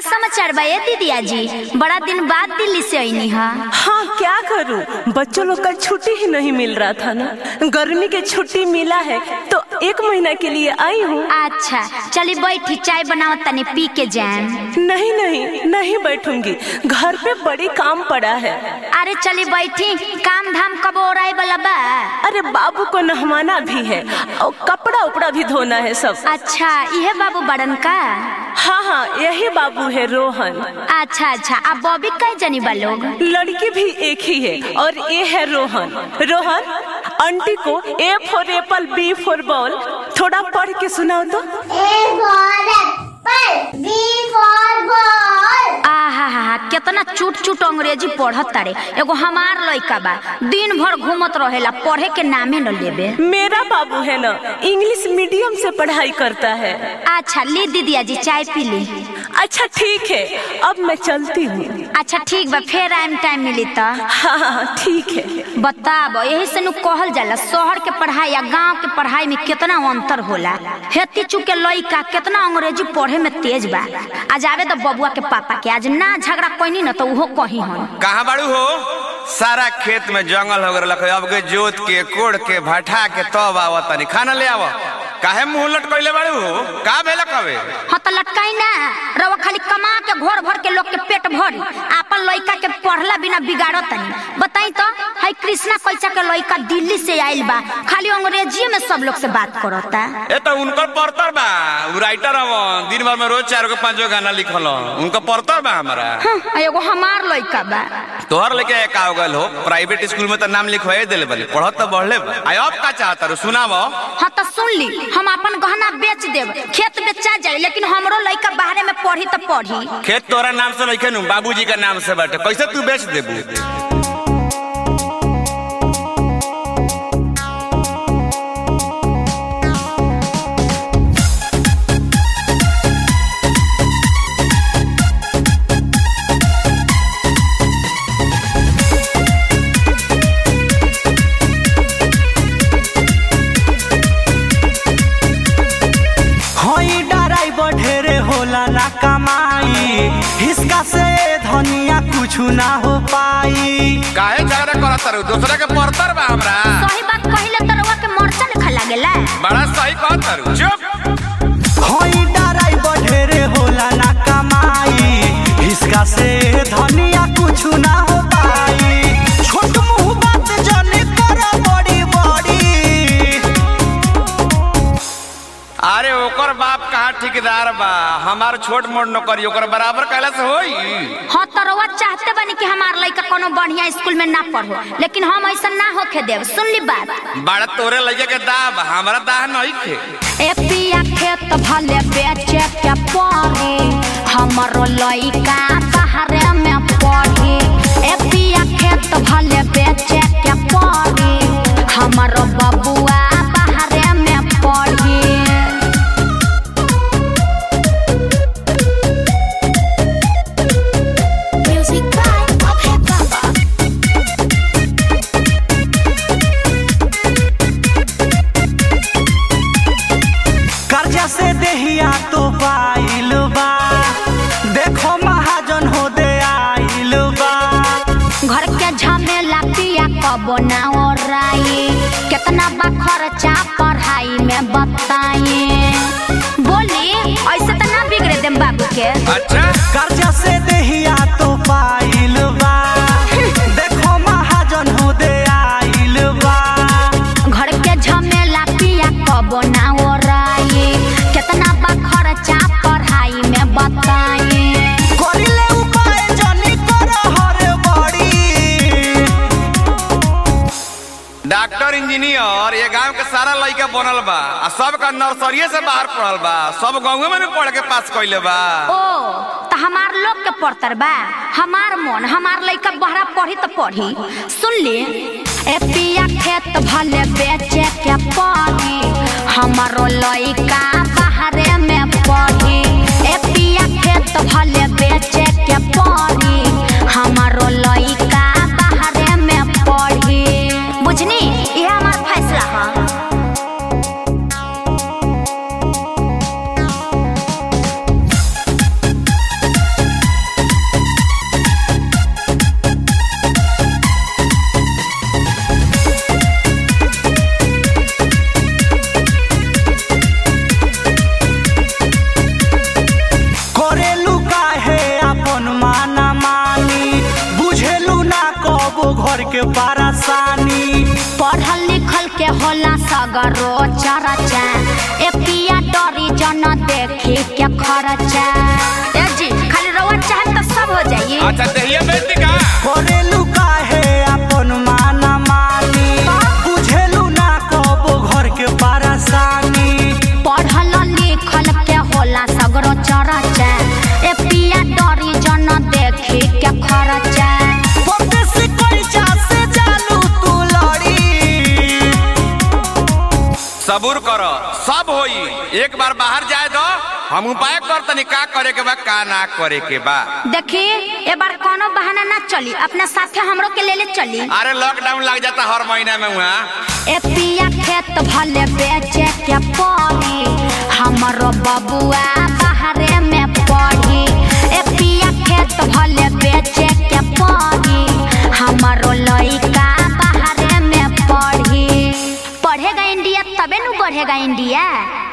समाचार बा ए दीदिया जी बड़ा दिन बाद दिल्ली से आईनी हा हाँ क्या करूं बच्चों लोग का छुट्टी ही नहीं मिल रहा था ना गर्मी के छुट्टी मिला है तो एक महीना के लिए आई हूँ अच्छा चली बैठी चाय बनाओ तनी पी के जाएम नहीं नहीं नहीं बैठूंगी घर पे बड़ी काम पड़ा है अरे चली बैठी काम धाम कब ओराई वाला बा अरे बाबू को नहवाना भी है और कपड़ा उपड़ा भी धोना है सब अच्छा इहे बाबू बड़न का हाँ हाँ यही बाबू है रोहन अच्छा अच्छा अब बॉबी कई जनी बा लोग लड़की भी एक ही है और ये है रोहन रोहन आंटी को A for apple B for ball थोड़ा पढ़ के सुनाओ तो A for apple, B for ball. आहा हा हा कितना चूट चूट अंग्रेजी पढ़त तारे एगो हमार लइका बा दिन भर घूमत रहेला पढ़े के नामे न लेबे मेरा बाबू है ना इंग्लिश मीडियम से पढ़ाई करता है अच्छा ली दीदिया जी चाय पी ली अच्छा ठीक है अब मैं चलती हूँ अच्छा ठीक बा फिर आइम टाइम मिली त हाँ हाँ ठीक है बताब यही से नु कहल जाला शहर के पढ़ाई या गांव के पढ़ाई में कितना अंतर होला हेती चुके लइका कितना अंग्रेजी पढ़े में तेज बा आज आवे तो बबुआ के पापा के आज ना झगड़ा कोई न तो उहो कही हन कहाँ बाड़ू हो सारा खेत में जंगल हो गल अब के जोत के कोड़ के भठा के तब आव तनी खाना ले आव काहे मुंह लटकैले बाड़ू हो का भेल कबे हाँ तो लटकाई ना रवा खाली कमा के घोर भर के लोग के पेट भरी आपन लइका के पढ़ला बिना बिगाड़ो तनी बताई तो हाई कृष्णा कैसा के लइका दिल्ली से आइल बा खाली अंग्रेजी में सब लोग से बात करता ए तो उनकर पढ़तर बा उ राइटर हव दिन भर में रोज चार गो पांच गो गाना लिखल उनका पढ़तर बा हमारा हाँ, एगो हमार लइका बा तोहर लेके का हो गल हो प्राइवेट स्कूल में तो नाम लिखवाए दिले बने पढ़त तो बढ़ले बा आई अब का चाहता रू सुनाव हाँ तो सुन ली हम अपन गहना बेच देब खेत बेचा जाए लेकिन हमरो लइका बाहरे में पढ़ी तो पढ़ी खेत तोरा नाम से लिखे नु बाबूजी के नाम से बाटे कैसे तू बेच देबू हई डराइवर ढेरे होला ना कमाई हिसका से धनिया कुछ ना हो पाई काहे झगड़ा करत रू दूसरा के पढ़तर बा हमरा सही बात कहिले तो रउआ के मरचा लिखा लागेला बड़ा सही कहत रू चुप हई डराइवर ढेरे होला ना कमाई हिसका से धनिया कुछ ना हो पाई छोट मुंह बात जने कर बड़ी बड़ी अरे ओकर बाप कहाँ ठेकेदार बा हमार छोट मोट नौकरी ओकर बराबर कैला से होई हाँ तो रउआ चाहते बनी कि हमार लइका कोनो बढ़िया स्कूल में ना पढ़ो लेकिन हम ऐसा ना होके देव सुन ली बात बड़ा तोरे लगे के दाब हमरा दाह नहीं खे ए पिया खेत भले बेचे के पड़ी हमरो लइका बाहरे में पढ़ी ए पिया खेत भले बेचे के पड़ी हमरो बबुआ बाहरे में पढ़ी Music by Abhay Baba. कर्जा से देहिया तो पाइल बा देखो महाजन हो दे आइल बा घर के झमेला पिया कबो ना ओराई कितना बा खर्चा पढ़ाई में बताई बोली ऐसे तो ना बिगड़े देम बाबू के अच्छा कर्जा से देहिया तो पाइल बा देखो महाजन हो दे आइल बा घर के झमेला पिया कबो ना ओराई कितना बा खर्चा पढ़ाई में बताई करिले उपाय जनी कर हर बड़ी डॉक्टर इंजीनियर ये गांव के सारा लड़का बनल बा आ सब का नर्सरी से बाहर पढ़ल बा सब गाँव में भी पढ़ के पास कैले बा ओ तो हमार लोग के पढ़तर बा हमार मन हमार लइका बहरा पढ़ी तो पढ़ी सुन ली ए पिया खेत भले बेचे के पढ़ी हमारो लइका बाहरे में पढ़ी ए पिया खेत भले बेचे के पढ़ी हमारो लइका बाहरे में पढ़ी बुझनी ये हमार फैसला है के परेशानी पढ़ल लिखल के होला सगरो चरचा ए पिया डरी जन देखी के खर्चा ए जी खाली रवा चाहे तो सब हो जाई अच्छा दहिया बेटी का करेलू काहे अपन माना मानी बुझेलू ना कबो घर के परेशानी पढ़ल लिखल के होला सगरो चरचा ए पिया डरी जन देखी के खर्चा परदेसी कैचा से जालू तू लड़ी सबूर करो सब होई एक बार बाहर जाए दो हम उपाय कर तनी का करे के बा का ना करे के बा देखी ए बार कोनो बहाना ना चली अपने साथे हमरो के ले ले चली अरे लॉकडाउन लग जाता हर महीना में वहाँ ए पिया खेत भले बेचे के पड़ी हमरो बबुआ बाहरे में पढ़ी ए पिया खेत भले बेचे के पड़ी हमरो लइका बाहरे में पढ़ी पढ़ेगा इंडिया तबे नु बढ़ेगा इंडिया